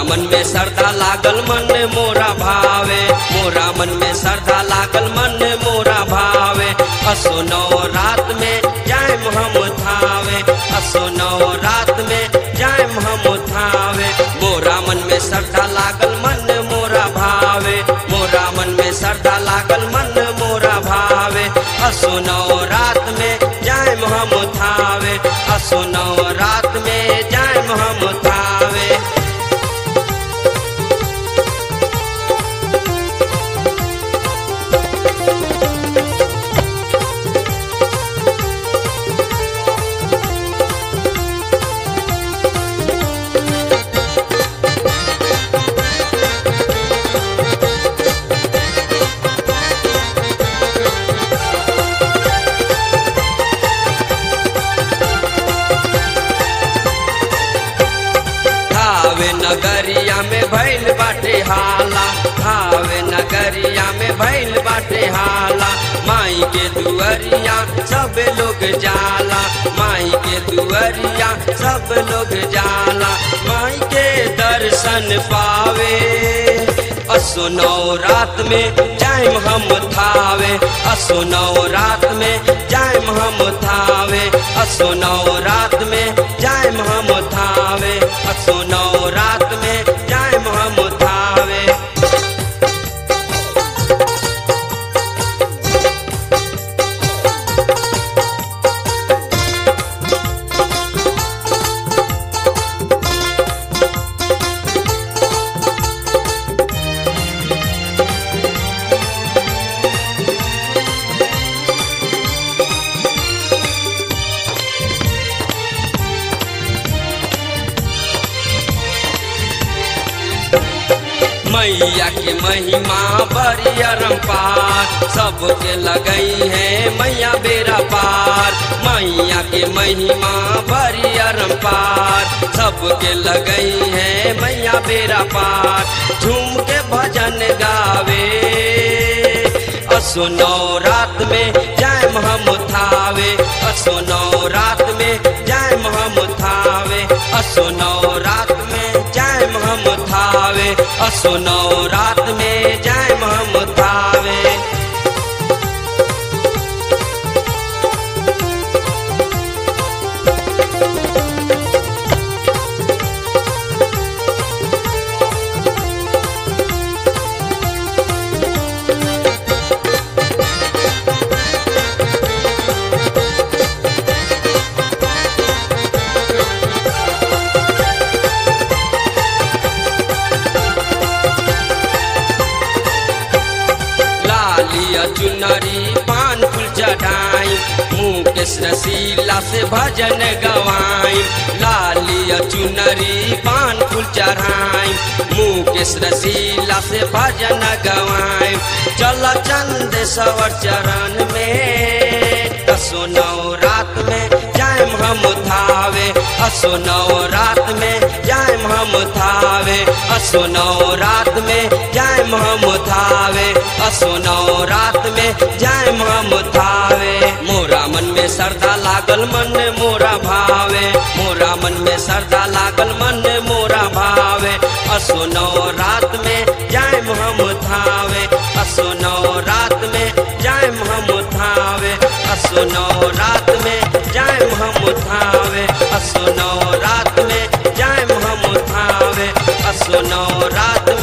मोरा मन में श्रद्धा लागल मन मोरा भावे मोरा मन में श्रद्धा लागल मन मोरा भावे असो नौ रात में जाए हम थावे असो नौ रात में जाए हम थावे मोरा मन में श्रद्धा लागल मन मोरा भावे मोरा मन में श्रद्धा लागल मन मोरा भावे असो नौ रात में जाए हम थावे असो नौ रात में जाए हम थावे थावे नगरिया में भैल बाटे हाला थावे नगरिया में भैल बाटे हाला माई के दुअरिया सब लोग जाला माई के दुअरिया सब लोग जाला माई के दर्शन पावे असो नौ रात में जाइम हम थावे असो नौ रात में जाइम हम थावे असो नौ रात में जाइम हम थावे असो नौ रात में जाइम हम थावे मैया के महिमा बड़ी अरम्पार सबके लगई है मैया बेरा पार मैया के महिमा बड़ी अरम्पार सबके लगई है मैया बेरा पार झूम के भजन गावे असो नौ रात में जाए हम थावे असो नौ रात में जाए हम थावे असो नौ रात में जाए हम थावे असो नौ रात में जाए हम थावे लालिया चुनरी पान फूल चढ़ाई मुकेश रसीला से भजन गवाई लालिया चुनरी पान फूल चढ़ाई मुकेश रसीला से भजन गवाई चल चंद सवर चरण में असो नौ रात में जाए हम थावे असो नौ रात में जाए हम थावे असो नौ रात में जाए हम थावे असो नौ रात में जाए हम थावे मोरा मन में श्रद्धा लागल मन मोरा भावे मोरा मन में श्रद्धा लागल मन मोरा भावे असो नौ रात में जाए हम थावे असो नौ रात में जाए हम थावे असो नौ रात में जाए हम थावे असो नौ रात में जाए हम थावे असो नौ रात